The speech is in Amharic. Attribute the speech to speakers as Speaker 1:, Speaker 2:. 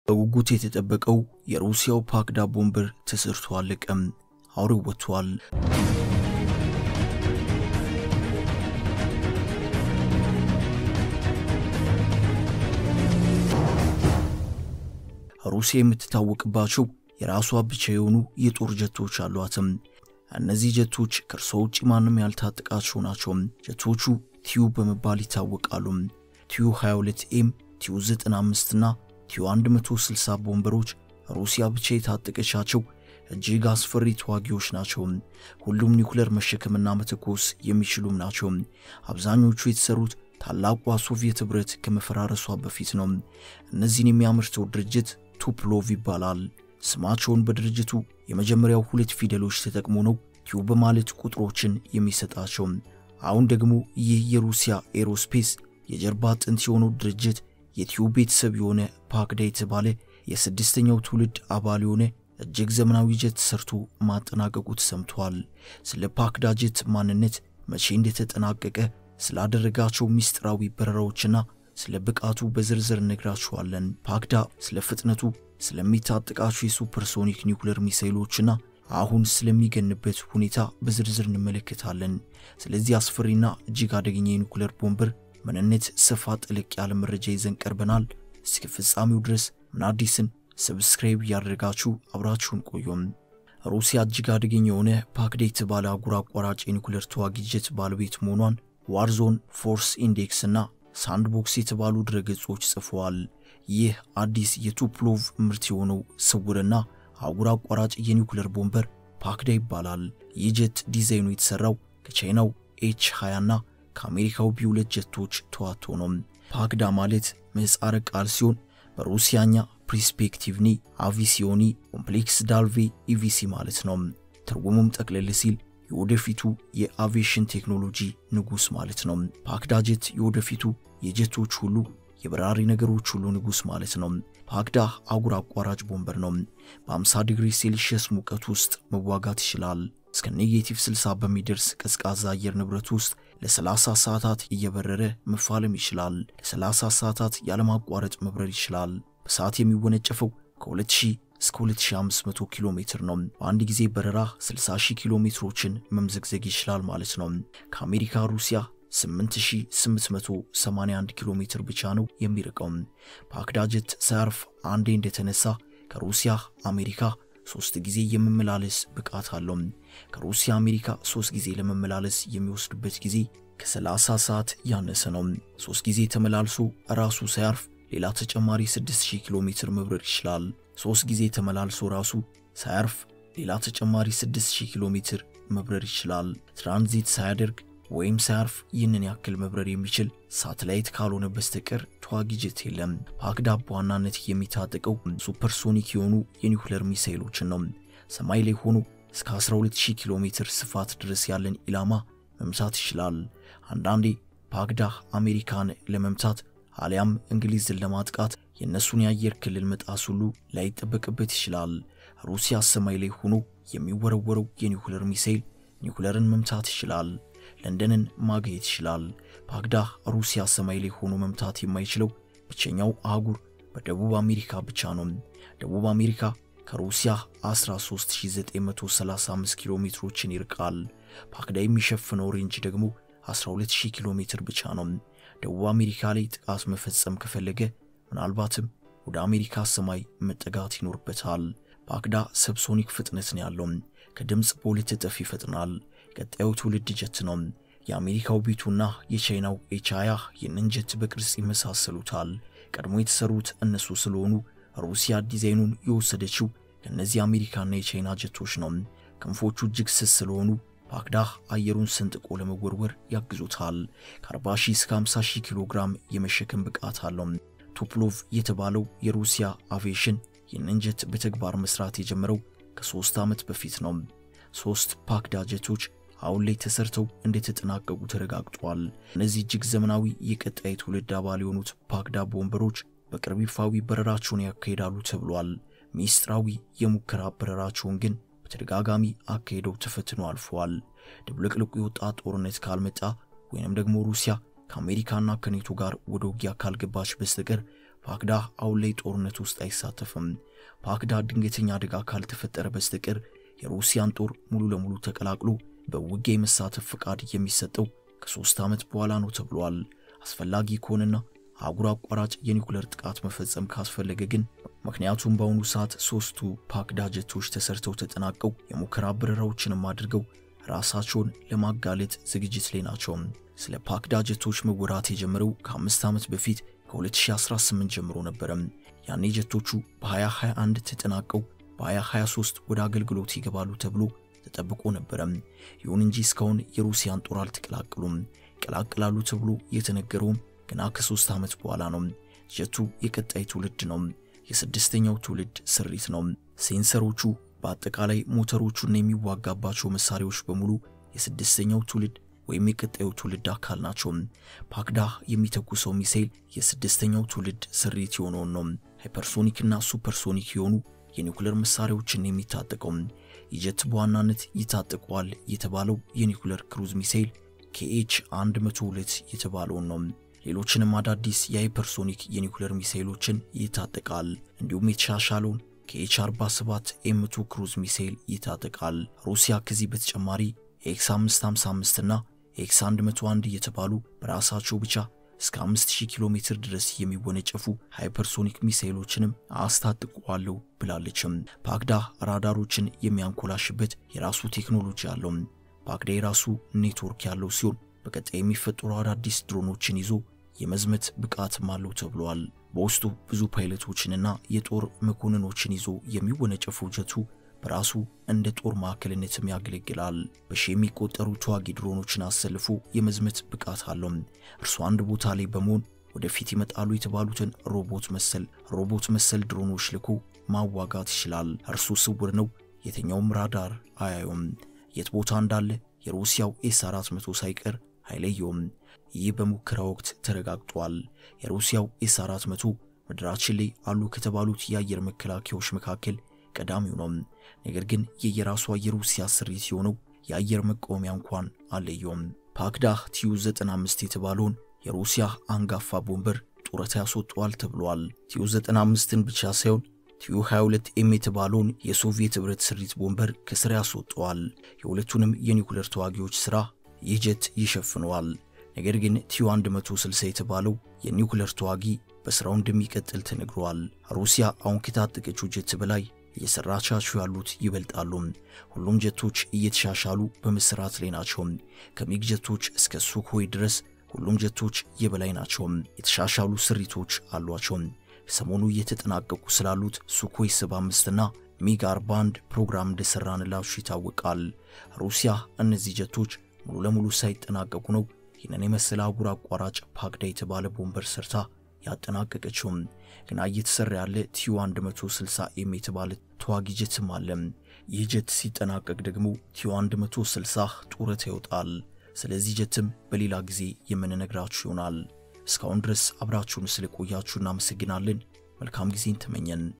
Speaker 1: በጉጉት የተጠበቀው የሩሲያው ፓክዳ ቦምበር ተሰርቶ አለቀም። አውሬው ወጥቷል። ሩሲያ የምትታወቅባቸው የራሷ ብቻ የሆኑ የጦር ጀቶች አሏትም። እነዚህ ጀቶች ከእርሷ ውጭ ማንም ያልታጠቃቸው ናቸው። ጀቶቹ ቲዩ በመባል ይታወቃሉ። ቲዩ 22 ኤም፣ ቲዩ 95 እና ቲዩ 160 ቦምበሮች ሩሲያ ብቻ የታጠቀቻቸው እጅግ አስፈሪ ተዋጊዎች ናቸው። ሁሉም ኒውክለር መሸከምና መተኮስ የሚችሉም ናቸው። አብዛኞቹ የተሰሩት ታላቋ ሶቪየት ኅብረት ከመፈራረሷ በፊት ነው። እነዚህን የሚያመርተው ድርጅት ቱፕሎቭ ይባላል። ስማቸውን በድርጅቱ የመጀመሪያው ሁለት ፊደሎች ተጠቅሞ ነው ቲዩ በማለት ቁጥሮችን የሚሰጣቸው። አሁን ደግሞ ይህ የሩሲያ ኤሮስፔስ የጀርባ አጥንት የሆነው ድርጅት የቲዩ ቤተሰብ የሆነ ፓክዳ የተባለ የስድስተኛው ትውልድ አባል የሆነ እጅግ ዘመናዊ ጀት ሰርቶ ማጠናቀቁ ተሰምቷል። ስለ ፓክዳ ጀት ማንነት፣ መቼ እንደተጠናቀቀ፣ ስላደረጋቸው ሚስጥራዊ በረራዎችና ስለ ብቃቱ በዝርዝር እነግራችኋለን። ፓክዳ ስለ ፍጥነቱ፣ ስለሚታጠቃቸው የሱፐርሶኒክ ኒውክለር ሚሳይሎችና አሁን ስለሚገንበት ሁኔታ በዝርዝር እንመለከታለን። ስለዚህ አስፈሪና እጅግ አደገኛ የኒውክለር ቦምበር ምንነት ሰፋ ጠለቅ ያለ መረጃ ይዘን ቀርበናል። እስከ ፍጻሜው ድረስ ምን አዲስን ሰብስክራይብ እያደረጋችሁ አብራችሁን ቆዩም። ሩሲያ እጅግ አደገኛ የሆነ ፓክዳ የተባለ አህጉር አቋራጭ የኒውክለር ተዋጊ ጀት ባለቤት መሆኗን ዋርዞን፣ ፎርስ ኢንዴክስ እና ሳንድቦክስ የተባሉ ድረገጾች ጽፈዋል። ይህ አዲስ የቱፕሎቭ ምርት የሆነው ስውርና አህጉር አቋራጭ የኒውክለር ቦምበር ፓክዳ ይባላል። ይህ ጀት ዲዛይኑ የተሰራው ከቻይናው ኤች 20 እና ከአሜሪካው ቢ2 ጀቶች ተዋቶ ነው። ፓክዳ ማለት ምህጻረ ቃል ሲሆን በሩሲያኛ ፕሪስፔክቲቭኒ አቪሲዮኒ ኮምፕሌክስ ዳልቬ ኢቪሲ ማለት ነው። ትርጉሙም ጠቅለል ሲል የወደፊቱ የአቪዬሽን ቴክኖሎጂ ንጉሥ ማለት ነው። ፓክዳ ጀት የወደፊቱ የጀቶች ሁሉ የበራሪ ነገሮች ሁሉ ንጉሥ ማለት ነው። ፓክዳ አህጉር አቋራጭ ቦምበር ነው። በ50 ዲግሪ ሴልሺየስ ሙቀት ውስጥ መዋጋት ይችላል። እስከ ኔጌቲቭ 60 በሚደርስ ቀዝቃዛ አየር ንብረት ውስጥ ለ30 ሰዓታት እየበረረ መፋለም ይችላል። ለ30 ሰዓታት ያለማቋረጥ መብረር ይችላል። በሰዓት የሚወነጨፈው ከ2000 እስከ 2500 ኪሎ ሜትር ነው። በአንድ ጊዜ በረራ 60000 ኪሎ ሜትሮችን መምዘግዘግ ይችላል ማለት ነው። ከአሜሪካ ሩሲያ 8881 ኪሎ ሜትር ብቻ ነው የሚርቀው። ፓክዳ ጀት ሳያርፍ አንዴ እንደተነሳ ከሩሲያ አሜሪካ ሶስት ጊዜ የመመላለስ ብቃት አለው። ከሩሲያ አሜሪካ ሶስት ጊዜ ለመመላለስ የሚወስድበት ጊዜ ከ30 ሰዓት ያነሰ ነው። ሶስት ጊዜ ተመላልሶ ራሱ ሳያርፍ ሌላ ተጨማሪ 6000 ኪሎ ሜትር መብረር ይችላል። ሶስት ጊዜ ተመላልሶ ራሱ ሳያርፍ ሌላ ተጨማሪ 6000 ኪሎ ሜትር መብረር ይችላል። ትራንዚት ሳያደርግ ወይም ሳያርፍ ይህንን ያክል መብረር የሚችል ሳተላይት ካልሆነ በስተቀር ተዋጊ ጀት የለም። ፓክዳ በዋናነት የሚታጠቀው ሱፐርሶኒክ የሆኑ የኒውክለር ሚሳይሎችን ነው። ሰማይ ላይ ሆኖ እስከ 12000 ኪሎ ሜትር ስፋት ድረስ ያለን ኢላማ መምታት ይችላል። አንዳንዴ ፓክዳ አሜሪካን ለመምታት አሊያም እንግሊዝን ለማጥቃት የእነሱን የአየር ክልል መጣስ ሁሉ ላይጠበቅበት ይችላል። ሩሲያ ሰማይ ላይ ሆኖ የሚወረወረው የኒውክለር ሚሳይል ኒውክለርን መምታት ይችላል። ለንደንን ማግኘት ይችላል። ፓክዳ ሩሲያ ሰማይ ላይ ሆኖ መምታት የማይችለው ብቸኛው አህጉር በደቡብ አሜሪካ ብቻ ነው። ደቡብ አሜሪካ ከሩሲያ 13935 ኪሎ ሜትሮችን ይርቃል። ፓክዳ የሚሸፍነው ሬንጅ ደግሞ 12000 ኪሎ ሜትር ብቻ ነው። ደቡብ አሜሪካ ላይ ጥቃት መፈጸም ከፈለገ ምናልባትም ወደ አሜሪካ ሰማይ መጠጋት ይኖርበታል። ፓክዳ ሰብሶኒክ ፍጥነት ነው ያለው። ከድምፅ በሁለት እጥፍ ይፈጥናል። ቀጣዩ ትውልድ ጀት ነው። የአሜሪካው ቢቱና የቻይናው ኤቻያ ይህንን ጀት በቅርጽ ይመሳሰሉታል። ቀድሞ የተሰሩት እነሱ ስለሆኑ ሩሲያ ዲዛይኑን የወሰደችው ከእነዚህ አሜሪካና የቻይና ጀቶች ነው። ክንፎቹ እጅግ ስስ ስለሆኑ ፓክዳ አየሩን ሰንጥቆ ለመወርወር ያግዙታል። ከ40 ሺህ እስከ 50 ሺህ ኪሎ ግራም የመሸከም ብቃት አለው። ቱፕሎቭ የተባለው የሩሲያ አቪዬሽን ይህንን ጀት በተግባር መስራት የጀመረው ከሶስት ዓመት በፊት ነው። ሶስት ፓክዳ ጀቶች አሁን ላይ ተሰርተው እንደተጠናቀቁ ተረጋግጧል። እነዚህ እጅግ ዘመናዊ የቀጣይ ትውልድ አባል የሆኑት ፓክዳ ቦምበሮች በቅርብ ይፋዊ በረራቸውን ያካሂዳሉ ተብሏል። ሚስጥራዊ የሙከራ በረራቸውን ግን በተደጋጋሚ አካሄደው ተፈትኖ አልፈዋል። ድብልቅልቁ የወጣ ጦርነት ካልመጣ ወይንም ደግሞ ሩሲያ ከአሜሪካና ከኔቶ ጋር ወደ ውጊያ ካልገባች በስተቀር ፓክዳ አሁን ላይ ጦርነት ውስጥ አይሳተፍም። ፓክዳ ድንገተኛ አደጋ ካልተፈጠረ በስተቀር የሩሲያን ጦር ሙሉ ለሙሉ ተቀላቅሎ በውጊያ የመሳተፍ ፍቃድ የሚሰጠው ከሦስት ዓመት በኋላ ነው ተብሏል። አስፈላጊ ከሆነና አህጉር አቋራጭ የኒውክለር ጥቃት መፈጸም ካስፈለገ ግን ምክንያቱም በአሁኑ ሰዓት ሦስቱ ፓክዳ ጀቶች ተሰርተው ተጠናቀው የሙከራ በረራዎችንም አድርገው ራሳቸውን ለማጋለጥ ዝግጅት ላይ ናቸው። ስለ ፓክዳ ጀቶች መወራት የጀመረው ከአምስት ዓመት በፊት ከ2018 ጀምሮ ነበረ። ያኔ ጀቶቹ በ2021 ተጠናቀው በ2023 ወደ አገልግሎት ይገባሉ ተብሎ ተጠብቆ ነበረ። ይሁን እንጂ እስካሁን የሩሲያን ጦር አልተቀላቀሉም። ይቀላቅላሉ ተብሎ የተነገረውም ገና ከሶስት ዓመት በኋላ ነው። ጀቱ የቀጣይ ትውልድ ነው። የስድስተኛው ትውልድ ስሪት ነው። ሴንሰሮቹ፣ በአጠቃላይ ሞተሮቹና የሚዋጋባቸው መሳሪያዎች በሙሉ የስድስተኛው ትውልድ ወይም የቀጣዩ ትውልድ አካል ናቸው። ፓክዳ የሚተኩሰው ሚሳኤል የስድስተኛው ትውልድ ስሪት የሆነውን ነው። ሃይፐርሶኒክና ሱፐርሶኒክ የሆኑ የኒውክሌር መሳሪያዎችን የሚታጠቀው የጀት በዋናነት ይታጠቀዋል የተባለው የኒውክሌር ክሩዝ ሚሳኤል ኬኤች 102 የተባለውን ነው። ሌሎችንም አዳዲስ የሃይፐርሶኒክ የኒውክሌር ሚሳኤሎችን ይታጠቃል። እንዲሁም የተሻሻለውን ከኤች 47 ኤምቱ ክሩዝ ሚሳኤል ይታጠቃል። ሩሲያ ከዚህ በተጨማሪ ኤክስ 555 እና ኤክስ 101 እየተባሉ በራሳቸው ብቻ እስከ 5000 ኪሎ ሜትር ድረስ የሚወነጨፉ ሃይፐርሶኒክ ሚሳኤሎችንም አስታጥቋለሁ ብላለችም። ፓክዳ ራዳሮችን የሚያንኮላሽበት የራሱ ቴክኖሎጂ አለው። ፓክዳ የራሱ ኔትወርክ ያለው ሲሆን በቀጣይ የሚፈጠሩ አዳዲስ ድሮኖችን ይዞ የመዝመት ብቃትም አለው ተብሏል። በውስጡ ብዙ ፓይለቶችንና የጦር መኮንኖችን ይዞ የሚወነጨፈው ጀቱ በራሱ እንደ ጦር ማዕከልነትም ያገለግላል። በሺ የሚቆጠሩ ተዋጊ ድሮኖችን አሰልፎ የመዝመት ብቃት አለው። እርሱ አንድ ቦታ ላይ በመሆን ወደፊት ይመጣሉ የተባሉትን ሮቦት መሰል ሮቦት መሰል ድሮኖች ልኮ ማዋጋት ይችላል። እርሱ ስውር ነው፣ የትኛውም ራዳር አያዩም። የት ቦታ እንዳለ የሩሲያው ኤስ 400 ሳይቀር አይለየውም። ይህ በሙከራ ወቅት ተረጋግጧል። የሩሲያው ኤስ 400 ምድራችን ላይ አሉ ከተባሉት የአየር መከላከያዎች መካከል ቀዳሚው ነው። ነገር ግን የየራሷ የሩሲያ ስሪት የሆነው የአየር መቃወሚያ እንኳን አለየውም። ፓክዳ ቲዩ 95 የተባለውን የሩሲያ አንጋፋ ቦምበር ጡረታ ያስወጠዋል ተብሏል። ቲዩ 95ን ብቻ ሳይሆን ቲዩ 22 ኤም የተባለውን የሶቪየት ኅብረት ስሪት ቦምበር ከስራ ያስወጠዋል። የሁለቱንም የኒውክሌር ተዋጊዎች ሥራ ይህ ጀት ይሸፍነዋል። ነገር ግን ቲዩ 160 የተባለው የኒውክሌር ተዋጊ በሥራው እንደሚቀጥል ተነግሯል። ሩሲያ አሁን ከታጠቀችው ጀት በላይ እየሰራቻቸው ያሉት ይበልጣሉ። ሁሉም ጀቶች እየተሻሻሉ በመሰራት ላይ ናቸው። ከሚግ ጀቶች እስከ ሱኮይ ድረስ ሁሉም ጀቶች የበላይ ናቸው። የተሻሻሉ ስሪቶች አሏቸው። ሰሞኑ እየተጠናቀቁ ስላሉት ሱኮይ 75 እና ሚግ 41 ፕሮግራም እንደሰራንላችሁ ይታወቃል። ሩሲያ እነዚህ ጀቶች ሙሉ ለሙሉ ሳይጠናቀቁ ነው ይህንን የመሰለ አህጉር አቋራጭ ፓክዳ የተባለ ቦምበር ሰርታ ያጠናቀቀችውም። ግና እየተሰራ ያለ ቲዩ 160 ኤም የተባለ ተዋጊ ጀትም አለ። ይህ ጀት ሲጠናቀቅ ደግሞ ቲዩ 160 ጡረታ ይወጣል። ስለዚህ ጀትም በሌላ ጊዜ የምንነግራችሁ ይሆናል። እስካሁን ድረስ አብራችሁን ስለቆያችሁ እናመሰግናለን። መልካም ጊዜን ተመኘን።